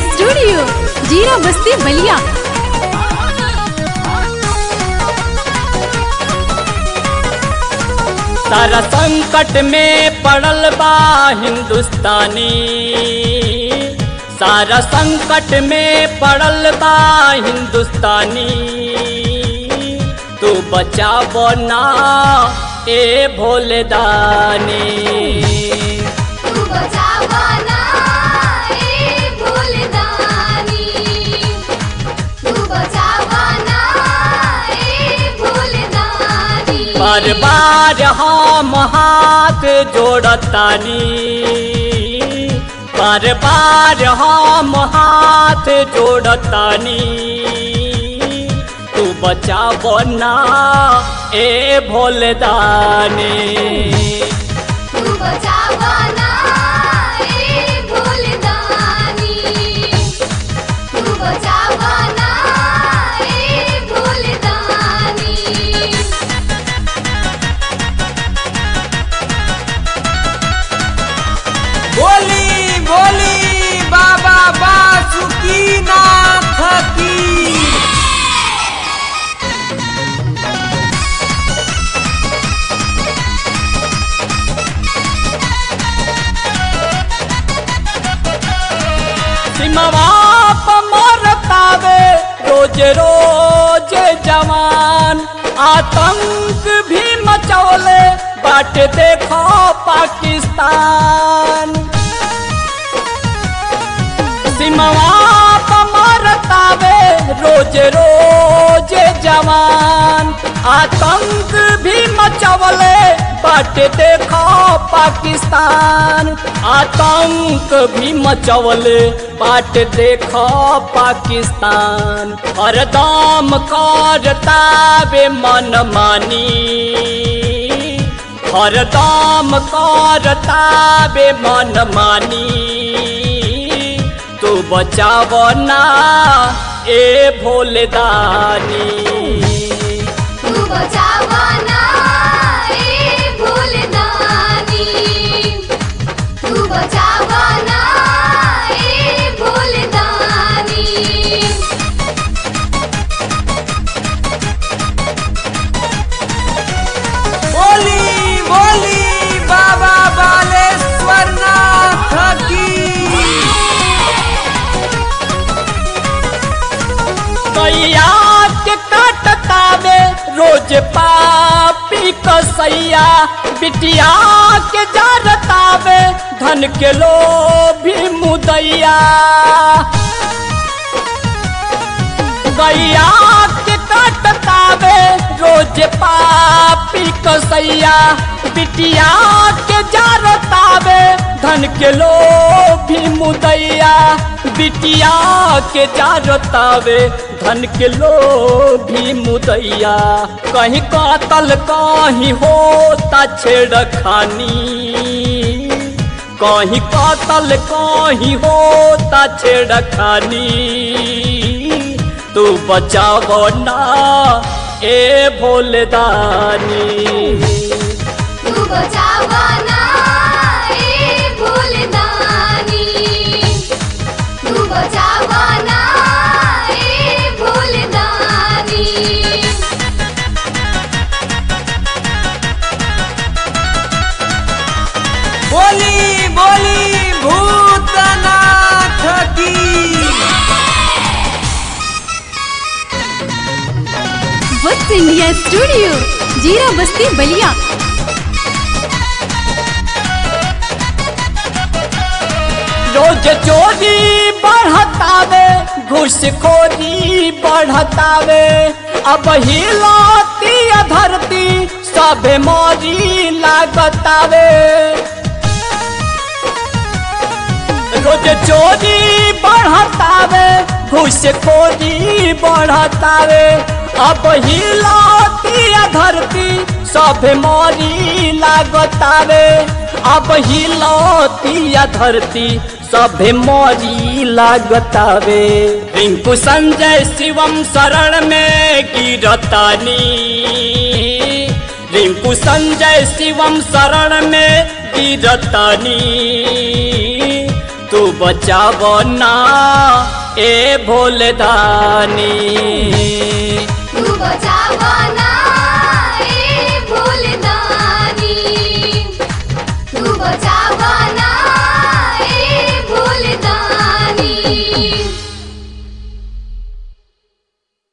studio जीरा बस्ती बलिया सारा संकट में पड़ल बा हिंदुस्तानी सारा संकट में पड़ल बा हिंदुस्तानी तू बचाबो ना ए भोलेदानी तू बचावाना ए भूलदानी तू बचावाना ए भूलदानी बार बार हम हाथ जोड़तानी बार बार हम हाथ जोड़तानी तू बचाबो ना ए भोलदानी तू बचावाना ए भूलदानी तू बचावाना ए भूलदानी बोली बोली बाबा बासुकी नाथ की सिमवा मरतावे रोज रोज जवान आतंक भी मचौले बाट देखो पाकिस्तान सिमवा मरतावे रोज रोज जवान आतंक भी मचवले बाट देखो पाकिस्तान आतंक भी मचवले बाट देखो पाकिस्तान हरदम करतावे मन मानी हरदम करतावे मन मानी तू बचाव ना ए भोलेदानी तू बचावाना ए भूलदानी तू बचावाना ए भूलदानी बोली बोली बाबा बालेश्वर नाथ की कैया के काटतावे रोज पापी कसैया बिटिया के जारतावे धन के लोभी मुदैया गैया के काटतावे रोज पापी कसैया बिटिया के जारतावे धन के लोभी मुदैया बिटिया के जारतावे धन के लोभी मुदैया कहीं कातल कहीं होता छेड़खानी कहीं कातल कहीं होता छेड़खानी तू बचाव ना ए भोलदानी तू बचावाना ए भूलदानी तू बचावाना ए भूलदानी बोली बोली भूतनाथ की वत्स इंडिया स्टूडियो जीरा बस्ती बलिया रोज चोरी बढ़तावे घुसखोरी बढ़तावे अब हिलाती धरती सभे मोरी लागतावे रोज चोरी बढ़तावे घुसखोरी बढ़तावे अब हिलाती धरती सब मोरी लागतावे अब हिलाती धरती सभे मोरी लागतावे रिंकू संजय शिवम शरण में गिरतानी रिंकू संजय शिवम शरण में गिरतानी तू बचाव ना ए भोले दानी तू बचावना